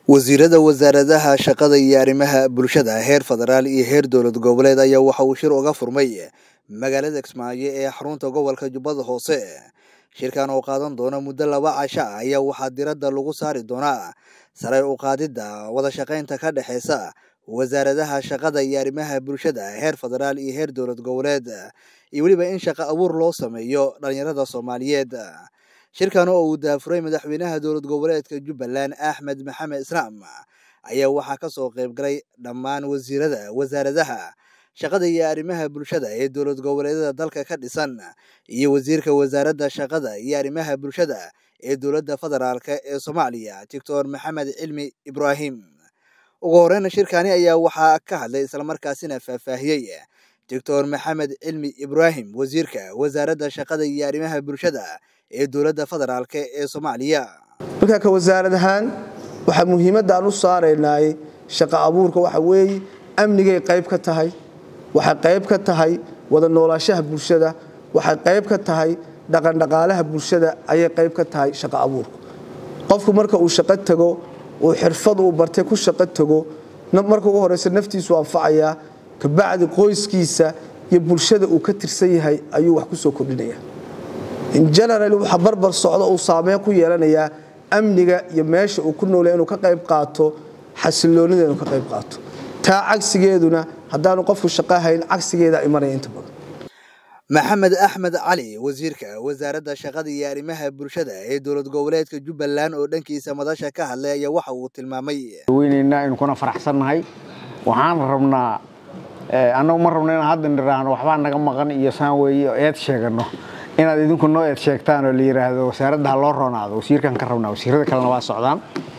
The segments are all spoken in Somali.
wasiirada wasaaradaha shaqada iyo arrimaha bulshada heer federaal iyo heer dowlad goboleed ayaa waxa uu shir uga furmay magaalada kismaayo ee xarunta gobolka jubbada hoose shirkan oo qaadan doona muddo laba casho ah ayaa waxaa diradda lagu saari doonaa sare u qaadidda wada shaqaynta ka dhexeysa wasaaradaha shaqada iyo arrimaha bulshada heer federaal iyo heer dowlad goboleed iyo weliba in shaqo abuur loo sameeyo dhalinyarada soomaaliyeed shirkan oo uu daafuray madaxweynaha dowlad goboleedka jubbaland axmed maxamed islaam ayaa waxaa kasoo qayb galay dhammaan wasiirada wasaaradaha shaqada iyo arrimaha bulshada ee dowlad goboleedyada dalka ka dhisan iyo wasiirka wasaaradda shaqada iyo arrimaha bulshada ee dowladda federaalk ee soomaaliya doctor maxamed cilmi ibraahim ugu horeyna shirkani ayaa waxaa ka hadlay islamarkaasina faahfaahiyey doctor maxamed cilmi ibraahim wasiirka wasaaradda shaqada iyo arrimaha bulshada ee dowladda federaalk ee soomaaliya marka ka wasaarad ahaan waxaa muhiimadda aan u saaraynay shaqo abuurka waxa weeye amnigay qayb ka tahay waxay qayb ka tahay wada noolaashaha bulshada waxay qayb ka tahay dhaqandhaqaalaha bulshada ayay qayb ka tahay shaqo abuurka qofku marka uu shaqo tago uu xirfad uu bartay ku shaqo tago marka ugu horeysa naftiisu anfacayaa kabacdi qoyskiisa iyo bulshada uu ka tirsan yahay ayuu wax ku soo kordhinaya in general waxa barbar socdo uu saameyn ku yeelanayaa amniga iyo meesha uu ku noolaya inuu ka qayb qaato xasiloonida inuu ka qayb qaato taa cagsigeeduna haddaanu qofku shaqo hayn cagsigeeda imanaya inta badan maxamed axmed cali wasiirka wasaaradda shaqada iyo arrimaha bulshada ee dowlad goboleedka jubbaland oo dhankiisa madasha ka hadlay ayaa waxa uu tilmaamay weynaynaa inu kuna faraxsannahay waxaan rabnaa annagu ma rabno inaan hadda niraahno waxbaa naga maqan iyo saan weeye eed sheegano inaad idinku noo eed sheegtaan oo la yidhaahdo wasaaradda ha loo roonaado wasiirkan ka rabnaa wasiirada kalena waa socdaan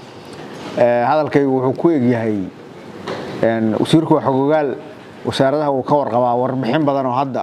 hadalkaygu wuxuu ku egyahay wasiirku waa xogogaal wasaaradaha wuu ka warqabaa warbixin badan oo hadda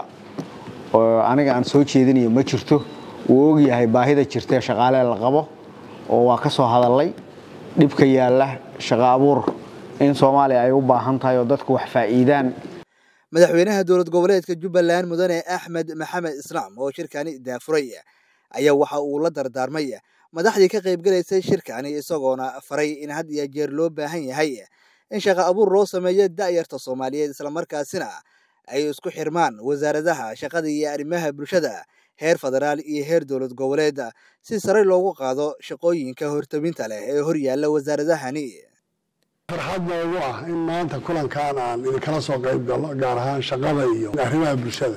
aniga aan soo jeedinayo ma jirto wuu ogyahay baahida jirtae shaqaalee la qabo oo waa ka soo hadallay dhibka yaalla shaqo abuur in soomaaliya ay u baahan tahay oo dadku wax faa'iidaan madaxweynaha dowlad goboleedka jubbaland mudane axmed maxamed islaam oo shirkani daafuray ayaa waxa uu la dardaarmay madaxdii ka qaybgalaysay shirkani isagoona faray in had iyo jeer loo baahan yahay in shaqo abuur loo sameeyo da'yarta soomaaliyeed islamarkaasina ay isku xirmaan wasaaradaha shaqada iyo arrimaha bulshada heer federaal iyo heer dowlad goboleed si sare loogu qaado shaqooyinka hortabinta leh ee hor yaalla wasaaradahani farxad noogu ah in maanta kulankan aan idinkala soo qayb galno gaar ahaan shaqada iyo arrimaha bulshada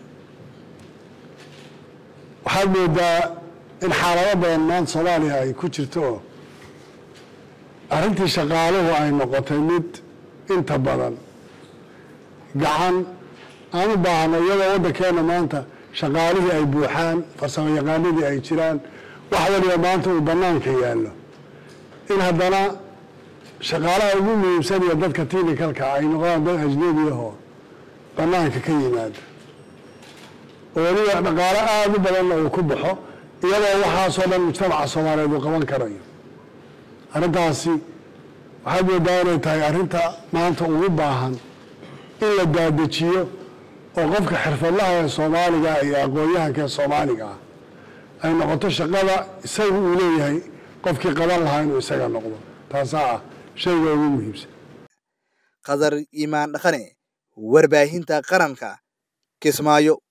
waxaad moodaa in xaalado badan maanta soomaaliya ay ku jirto oo arrintii shaqaaluhu ay noqotay mid inta badan gacan aan u baahno iyadoo waddankeenna maanta shaqaalihii ay buuxaan farsamo yaqaanadii ay jiraan wax waliba maanta uu bannaanka yaallo in haddana shaqaalaha ugu muhiimsan iyo dadka tiinikalka ay noqdaan dad ajnebi ahoo bannaanka ka yimaada oo weliba dhaqaalo aada u badanna uu ku baxo iyadoo waxaasoo dhan mujtamaca soomaaliyeed uu qaban karayo arrintaasi waxaad moodaa inay tahay arrinta maanta ugu baahan in la daadejiyo oo qofka xirfadlaha ee soomaaliga iyo aqoon-yahanka ee soomaaliga ah ay noqoto shaqada isaga uu leeyahay qofkii qaban lahaa inuu isaga noqdo taasaa ah shayga ugu muhiimsan qadar iimaan dhaqane warbaahinta qaranka kismaayo